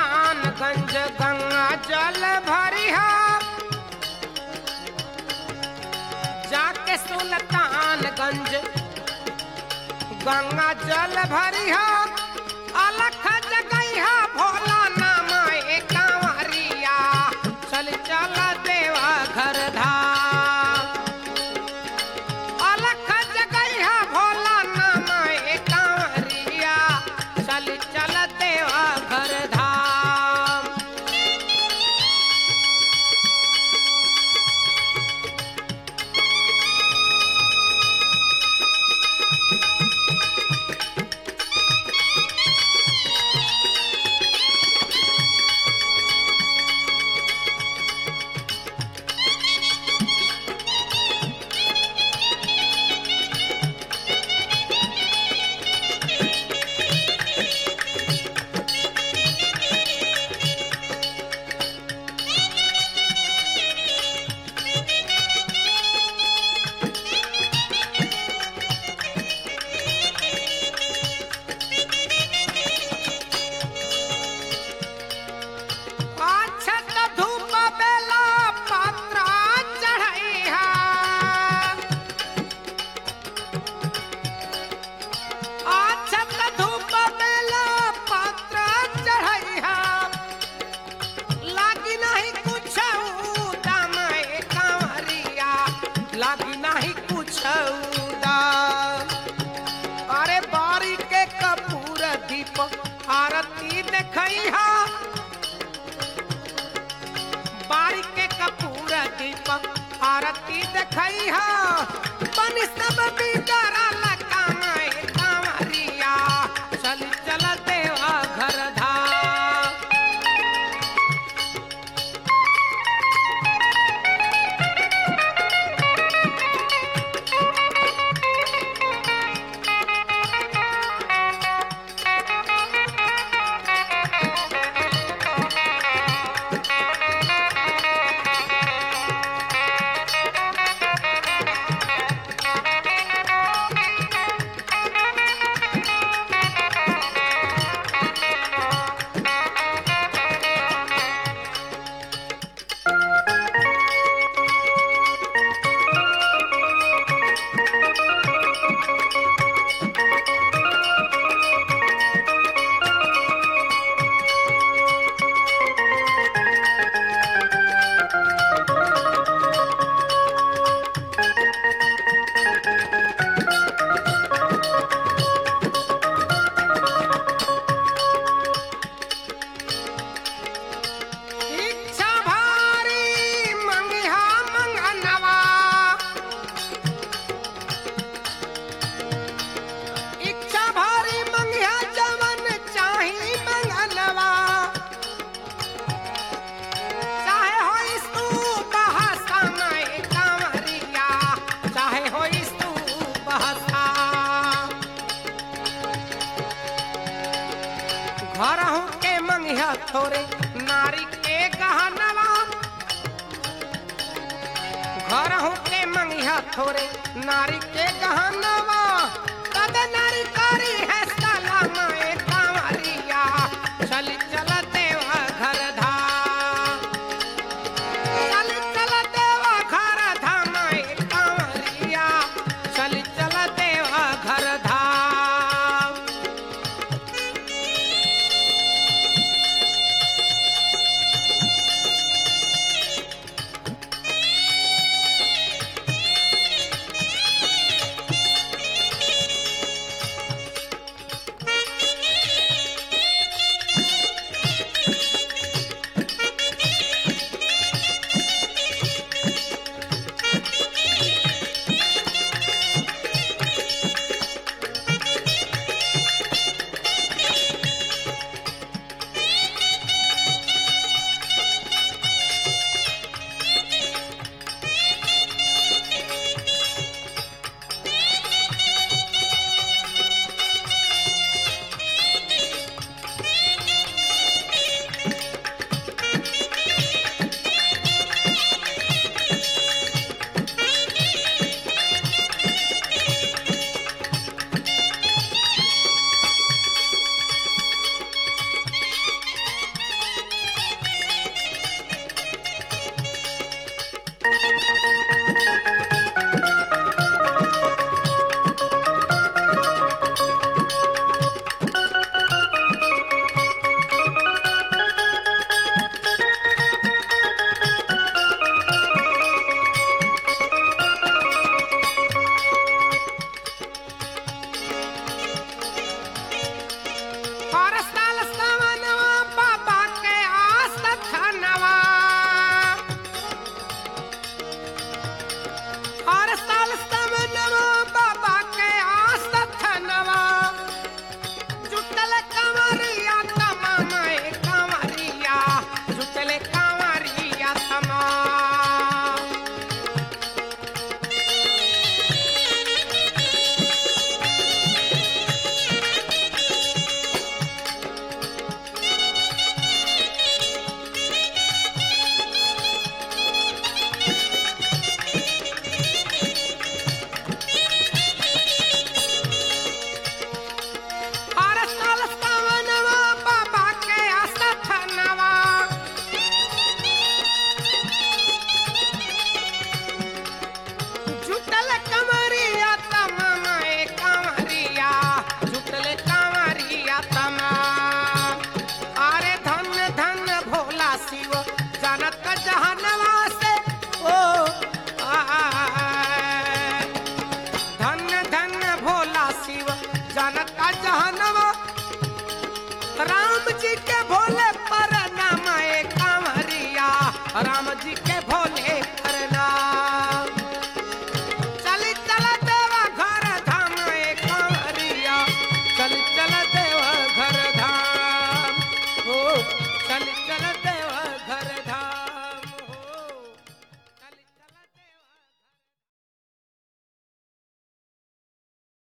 सुल्तानगंज गंगा जल भरिहा जाके सुल्तानगंज गंगा जल भरिहा अलख जगैहा भोला नाम कांवरिया चल चल देवा घर धाम अलख जगैहा भोला नाम कांवरिया चल चल देवा घर धाम अक्षत धूप बेला पात्रा चढ़ैहा अक्षत धूप बेला पात्रा चढ़ैहा लागी नहीं कुछ दाम कांवरिया लागी नहीं कुछ दाम अरे बारी के कपूर दीप आरती देखैहा बारी के कपूर दीपक आरती देखैहा बन सब बिगड़ा लकाए कांवरिया चल चल देवा घर धाम इच्छा भारी मंगिहा मंगनवा इच्छा भारी मंगिहा जवन चाही मंगनवा चाहे हो तू बहसा में कांवरिया चाहे हो तू बहसा घर हूँ के मंगिया थोरे नारी के गहनवा घर हूँ के मंगिया थोरे नारी के गहनवा तब न